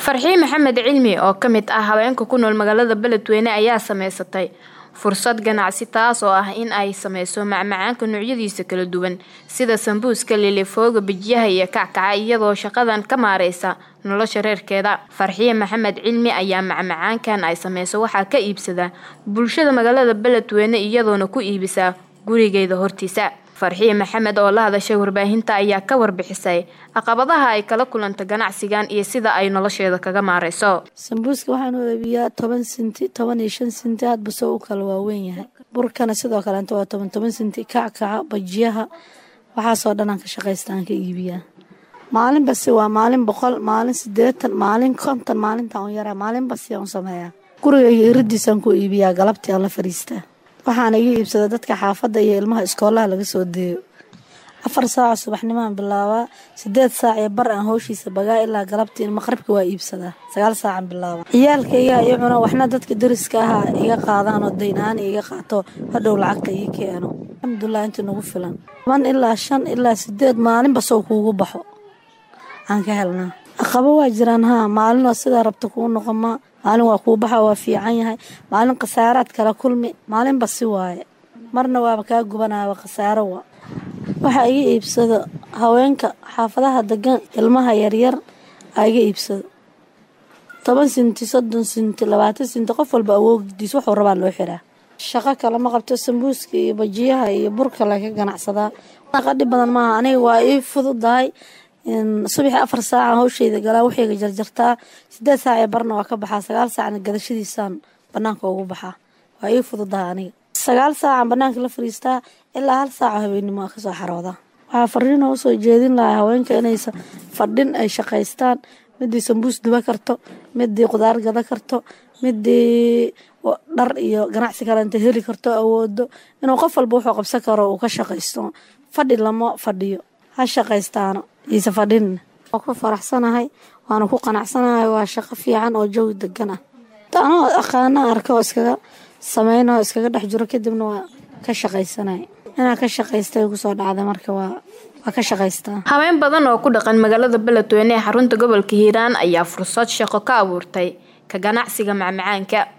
farxiin maxamed cilmi oo ka mid ah haweenka ku nool magaalada beledweyne ayaa sameysatay fursad ganacsi taas oo ah in ay sameyso macmacaanka noocyadiisa kala duwan sida sambuuska lilifooga bijiyaha iyo kackaca iyadoo shaqadan ka maareysa nolosha reerkeeda farxiye maxamed cilmi ayaa macmacaankan ay sameyso waxaa ka iibsada bulshada magaalada beledweyne iyadoona ku iibisaa gurigeeda hortiisa farxiye maxamed oo la hadashay warbaahinta ayaa ka warbixisay caqabadaha ay kala kulanta ganacsigan iyo sida ay nolosheeda kaga maareyso sambuuska waxaan u eebiyaa toban sinti toban iyo shan sinti hadba soo u kala waaweyn yahay burkana sidoo kaleenta waa toban toban sinti kackaca bajiyaha waxaasoo dhan aan ka shaqaysta aan ka iibiyaa maalin basi waa maalin boqol maalin sideetan maalin konton maalintaan u yaraa maalin basi aan sameeyaa gurigayga iridiisaan ku iibiyaa galabtii aan la fariistaa waxaana iga iibsada dadka xaafadda iyo ilmaha iskoolaha laga soo deeyo afar saaco subaxnimaan bilaabaa sideed saac iyo bar aan howshiisa bagaa ilaa galabtii maqribka waa iibsadaa sagaal saacan bilaaba ciyaalkayga iyo cuna waxna dadka dariska ahaa iga qaadaan oo dayn ahaan iga qaato hadhow lacagta ii keeno alxamdulilah inta nagu filan toban ilaa shan ilaa sideed maalinba sow kuugu baxo aan ka helnaa aqabo waa jiraan haa maalinoo sidaa rabta kuu noqoma maalin waa kuu baxa waa fiican yahay maalin khasaaraad kala kulmi maalinba si waaye marna waaba kaa gubanaaba khasaaro wa waxaa iga iibsado haweenka xaafadaha degan ilmaha yaryar aa iga iibsado toban sinti soddon sinti labaatan sinti qof walba awoogdiis waxuu rabaa loo xiraa shaqo kale ma qabto sambuuska iyo bajiyaha iyo burka laga ganacsadaa qadhi badan maaha aniga waa ii fududahay subaxii afar saaca hawshayda galaa waxayga jarjartaa sideed saac ee barna waa ka baxaa sagaal saacna gadashadiisaan banaanka ugu baxaa waa ii fududaha aniga sagaal saacan banaanka la fariistaa ilaa hal saaco habeennimo a kasoo xaroodaa waxaa fariina usoo jeedin lahaa haweenka inaysa fadhin ay shaqaystaan midii sambuus duba karto midii qudaar gada karto midii dhar iyo ganacsi kale inta heli karto awoodo inuu qof walba wuxuu qabsan karo uu ka shaqaysto fadhi lama fadhiyo ha shaqaystaano iise fadhin waa ku faraxsanahay waana ku qanacsanahay waa shaqo fiican oo jawi degan ah anoo aqaana arka oo iskaga sameyna oo iskaga dhex jiro kadibna waa ka shaqaysanay inaa ka shaqaystay kusoo dhacda marka waa waa ka shaqaystaa haween badan oo ku dhaqan magaalada beledweyne ee xarunta gobolka hiiraan ayaa fursad shaqo ka abuurtay ka ganacsiga macmacaanka